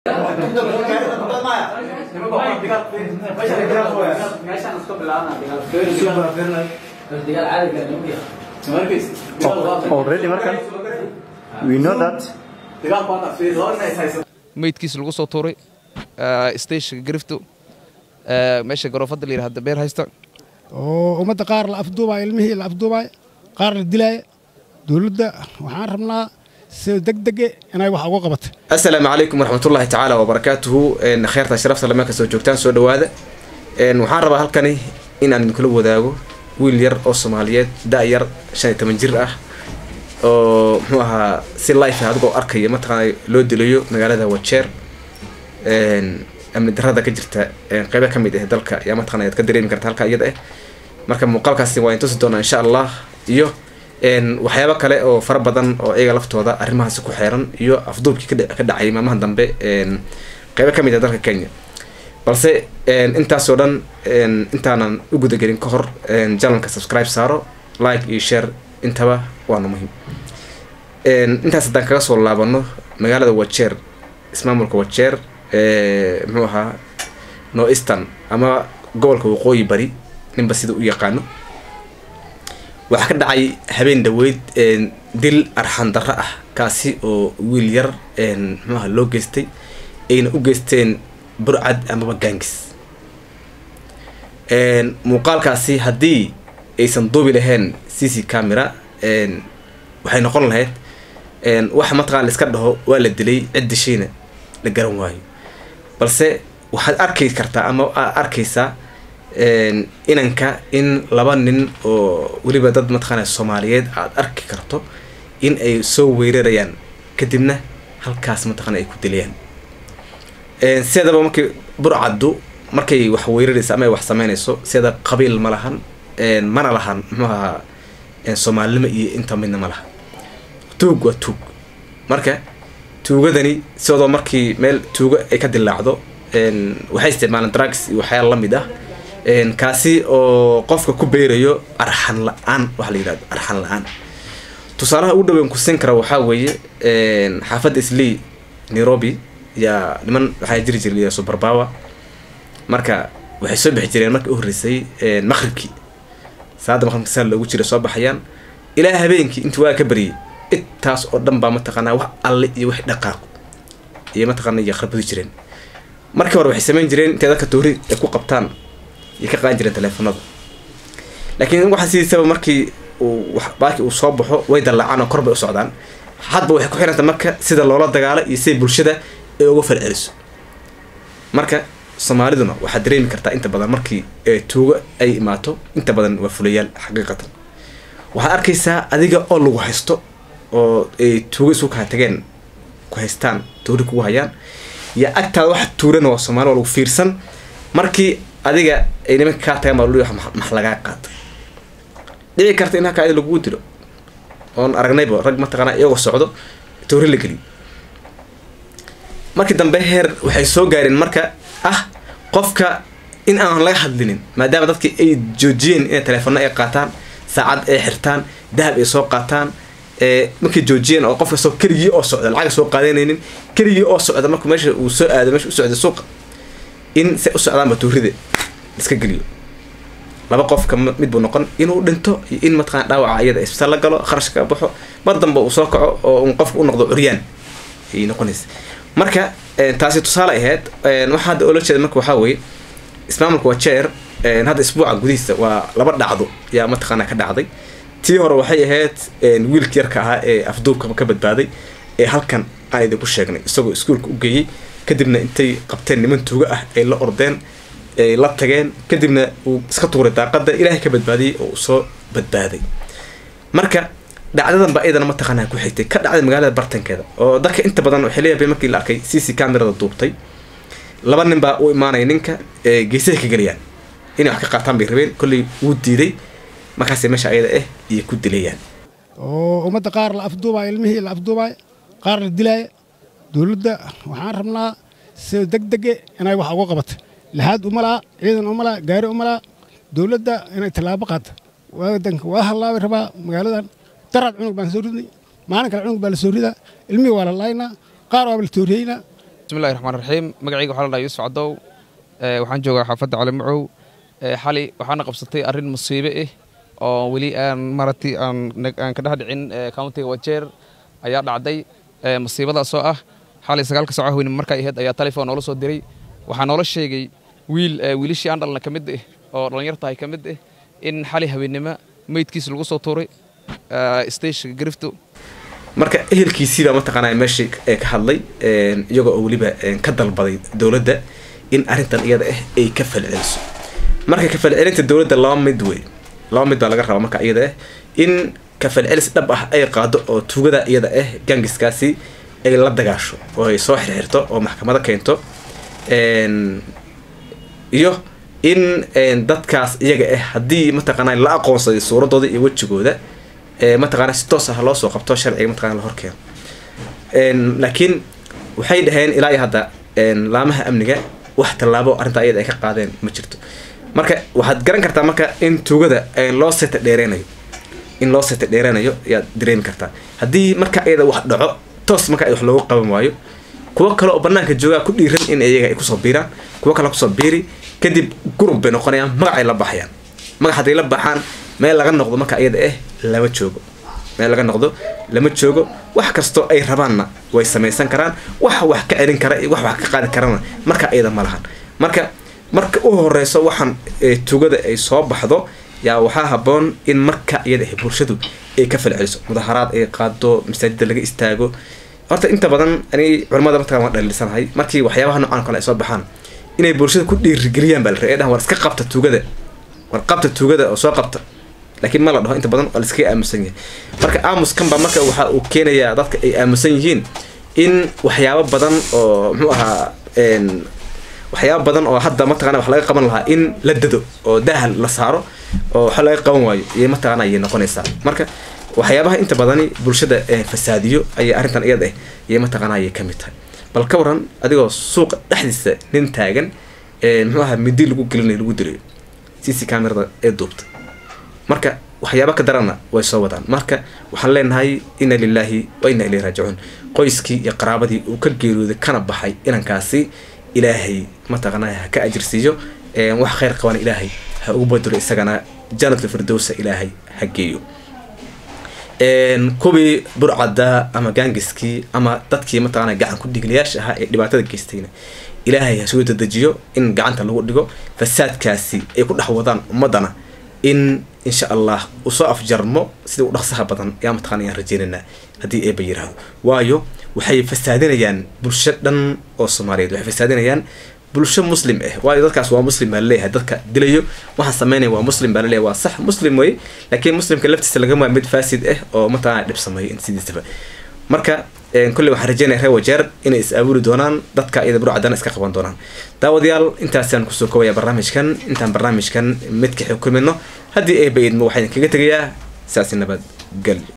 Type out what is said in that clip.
already markan we know that meydkiisa lagu soo tuuray stashka garifto meesha garoofada la yidhahda beer haysta oo ummadda qaar la afduubaayo ilmihii la afduubaayo qaar la dilaayo dowladda waxaan rabnaa sida degdege inay wax uga qabato asalaamu calaykum waraxmatullaahi tacaala wabarakaatuhu kheyrta sharafta lama kasoo joogtaan soo dhawaada waxaan rabaa halkani inaan idinkula wadaago wiil yar oo soomaaliyeed da-yar shan iyo toban jir ah oo muxuu ahaa si life adigoo arkaya mataqaana loo dilayo magaalada wajeer amni darada ka jirta qeybo ka mid ah dalka ayaa mataqana ad ka dareemi karta halka iyada ah marka muuqaalkaasi waa intusi doonaa insha allah iyo waxyaabo kale oo fara badan oo iyaga laftooda arrimahaasi ku xeeran iyo afduubkii ka dhacay maalmaha dambe qeybo ka mid ah dalka kenya balse intaasoo dhan intaanan u gudagelin ka hor janalka subscribe saaro like iyo share intaba waana muhiim intaas haddaan kaga soo laabano magaalada wajeer ismaamulka wajeer muxuu ahaa no eastern ama gobolka waqooyi bari ninba sida u yaqaano waxaa ka dhacay habeen dhaweyd dil arxan darro ah kaasi oo wiil yar muxuaha loo geystay ayna u geysteen burcad amaba gaangis muuqaalkaasi haddii aysan duubi lahayn c c camera waxay noqon lahayd wax mataqana la iska dhaho waa la dilay cid dishiina la garan waayo balse waxaad arki kartaa ama aad arkaysaa inanka in laba nin oo weliba dad mataqaana soomaaliyeed aad arki karto in ay soo weerarayaan kadibna halkaas mataqana ay ku dilayaan sideedaba markii burcaddu markay wax weeraraysa ama ay wax sameynayso sida qabiil ma lahan mana lahan muxuu ahaa soomaalinimo iyo inta midna ma laha tuug waa tuug marka tuugadani sidoo markii meel tuuga ay ka dilaacdo waxay isticmaalaan drugs iyo waxyaala lamid ah kaasi oo qofka ku beerayo arxan la-aan waxa la yidhahdo arxan la-aan tusaalaha ugu dhaweyn ku siin kara waxaa weeye xaafadda islii nairobi yaa niman waxaa jiri jiray subarbawa marka waxay soo bixi jireen markii u horreysay maqribkii saada maqribka saa loogu jira soo baxayaan ilaa habeenkii intii waa ka baryay intaas oo dhan baa mataqaanaa wax alle iyo wax dhaqaaqo iyo mataqaana iyo kharbadi jireen markii hore waxay samayn jireen intay dadka toori ay ku qabtaan iyo ka qaadan jireen teleefonada laakiin waxaa sidiisaba markii uu baaki uu soo baxo way dallaacaan oo kor bay u socdaan hadba waxay ku xiranta marka sida loola dagaalo iyo sida bulshada ay uga falceliso marka soomaaliduna waxaad dareemi kartaa inta badan markii tuugo ay imaato inta badan waa fulayaal xaqiiqatan waxaad arkaysaa adiga oo lagu haysto oo ay tuugo isu kaa tageen ku haystaan toori kugu hayaan iyo agtaada waxa tuurana waa soomaali waa lagu fiirsan markii adiga ay nimanka kaa tagaan baa luli max lagaa qaata dhici karta in halkaa lagugu dilo oon aragnayba rag mataqaana iyagoo socdo toori la geliyo markii dambe heer waxay soo gaareen marka ah qofka in aan laga hadlinin maadaama dadkii ay joojiyeen inay teleefona ay qaataan saacad ay xirtaan dahab ay soo qaataan markay joojiyeen oo qof kastoo keligii oo socda lacaga soo qaadanaynin keligii oo socda marku meesha uu soo aado meesha u socda suuqa in se u socdaanba tuurida iska geliyo laba qofka mid buu noqon inuu dhinto iyo in mataqana dhaawaca iyada isbitaal la galo kharash ka baxo mar damba uu soo kaco oo un qofka u noqdo curyaan ayay noqonaysa marka taasi tusaale ahayd waxaa hadda oola jeeda marka waxaa weeye ismaamulka waa jeer hadda isbuuca gudihiisa waa laba dhacdo yaa mataqaana ka dhacday tii hore waxay ahayd wiilka yarka ahaa ee afduubka ka badbaaday ee halkan aan idinku sheegnay isagoo iskuolka u geeyey kadibna intay qabteen niman tuugo ah ay la ordeen ay la tageen kadibna uu iska tuuray daaqada ilaahay ka badbaadiyey oo uu soo badbaaday marka dhacdadan baa iyadana mataqaanaa ku xigtay ka dhacday magaalada bartankeeda oo dadka inta badan waxay leeyahay markii la arkay c c camerada duubtay laba nin baa u imaanaya ninka geesaha ka geliyaan inay wax ka qaataan bay rabeen kolley wuu diiday markaas meesha ayada ah iyo ku dilayaan oo ummadda qaar la afduubaayo ilmihii la afduubaayo qaar la dilaayo dowladda waxaan rabnaa sida degdege inay wax uga qabato laxaad uma laha ciidan uma laha gaari uma laha dowladda inay tallaabo qaata wadanka waa hallaabay rabaa magaaladan daraad cunug baan soo ridnay maalin kale cunug baa la soo ridaa ilmihii waa la laaynaa qaar waaba la tooriyeynaa bismillahi raxmaan raxiim magacayga waxaa la dhaha yuusuf cadow waxaan joogaa xaafadda cali macow xali waxaana qabsatay arrin musiibe ah oo weli aan maratay aan ka dhex dhicin countiga wajeer ayaa dhacday musiibadaas oo ah xalay sagaalka saaca haweyne markay ahayd ayaa telefon noola soo diray waxaa noola sheegay wiil wiilashii aan dhalna ka mid ah oo dhallinyartahay ka mid ah in xali habeennimo meydkiis lagu soo tuuray stageka grifto marka ehelkiisiibaa mataqaanaa meeshii ka hadlay iyagoo oo weliba ka dalbaday dowladda in arrintan iyada ah ay ka falceliso marka ka falcelinta dowladda laba mid wey laba mid baa laga rabaa marka iyada ah in ka falcelis dhab ah ay qaado oo tuugada iyada ah gangiskaasi ay la dagaasho oo ay soo xirxirto oo maxkamado keento iyo in dadkaas iyaga ah haddii mataqaana la aqoonsaday suuradooda iyo wejigooda mataqaana si toos ah loo soo qabto sharciga mataqana la horkeeno laakiin waxay dhaheen ilaa iyo hadda laamaha amniga wax tallaabo arrintaa iyada ay ka qaadeen ma jirto marka waxaad garan kartaa marka in tuugada loo seta dheereynayo in loo seta dheereynayo ayaad dareemi kartaa haddii marka iyada wax dhaco toos marka wax loogu qaban waayo kuwo kale oo banaanka joogaa ku dhiiran in iyaga ay kusoo biiraan kuwo kale kusoo biiri kadib gurub bay noqonayaan magac ay la baxayaan magac hadday la baxaan meel laga noqdo marka iyada ah lama joogo meel laga noqdo lama joogo wax kastoo ay rabaanna way samaysan karaan wax wax ka celin kara wax wax ka qaadi karana marka iyada ma lahan marka marka u horeyso waxaan tugada ay soo baxdo yaa waxaa haboon in marka iyada ah bulshadu ay ka falceliso mudaharaad ay qaado masaajida laga istaago horta inta badan ani culamada mataqan waan dhaliilsanahay markii waxyaabaha noocan kale ay soo baxaan inay bulshada ku dhiirigeliyaan baa la rabay dhahan war iska qabta tuugada war qabta tuugada oo soo qabta laakiin ma la dhaho inta badan waa laiskaga aamusan yahay marka aamuskan baa marka waxa uu keenayaa dadka ay aamusan yihiin in waxyaabo badan oo muxuu ahaa waxyaaba badan oo hadda mataqana wax laga qaban lahaa in la dado oo dahal la saaro oo wax laga qaban waayo iyo mataqana ayay noqonaysaa marka waxyaabaha inta badani bulshada fasaadiyo ayay arrintan iyada ah iyo mataqana ayay kamid tahay bal ka waran adigoo suuqa dhexdiisa nin taagan muxuu ahaa midi lagu gelinayo lagu dirayo c c camerada ee duubta marka waxyaaba ka darana way soo wadaan marka waxaan leenahay ina lilaahi wa ina ilayhi raajicuun qoyskii iyo qaraabadii uu ka geeriyooday kana baxay inankaasi ilaahay mataqanaa ha ka ajirsiiyo wax kheyr qabana ilaahay ha ugu badiro isagana janatl firdowsa ilaahay ha geeyo kuwii burcada ama gaangiskii ama dadkii mataqana gacan ku dhigliyaasha ahaa ee dhibaatada geystayna ilaahay ha soo dadejiyo in gacanta lagu dhigo fasaadkaasi ay ku dhex wadaan ummadana in insha allah usoo afjarmo sida u dhaqsaha badan yaa mataqana ayaan rajeynaynaa haddii eeba yiraahdo waayo waxay fasaadinayaan bulsho dhan oo soomaaliyeed waxay fasaadinayaan bulsho muslim ah waayo dadkaas waa muslim baa laleeyahay dadka dilayo waxaan sameynaya waa muslim baa laleeyahay waa sax muslim wey laakiin muslimka laftiisa lagama mid faasid ah oo mataqana dhib sameeyo in sidiisaba marka kolley waxaan rajeynaya reer wajeer inay is abuuri doonaan dadka iyada burcadana iska qaban doonaan daawadayaal intaasaan kusoo koobaya barnaamijkan intaan barnaamijkan midka xukumino haddii ay baydmo waxaan kaga tegayaa saasi nabad gel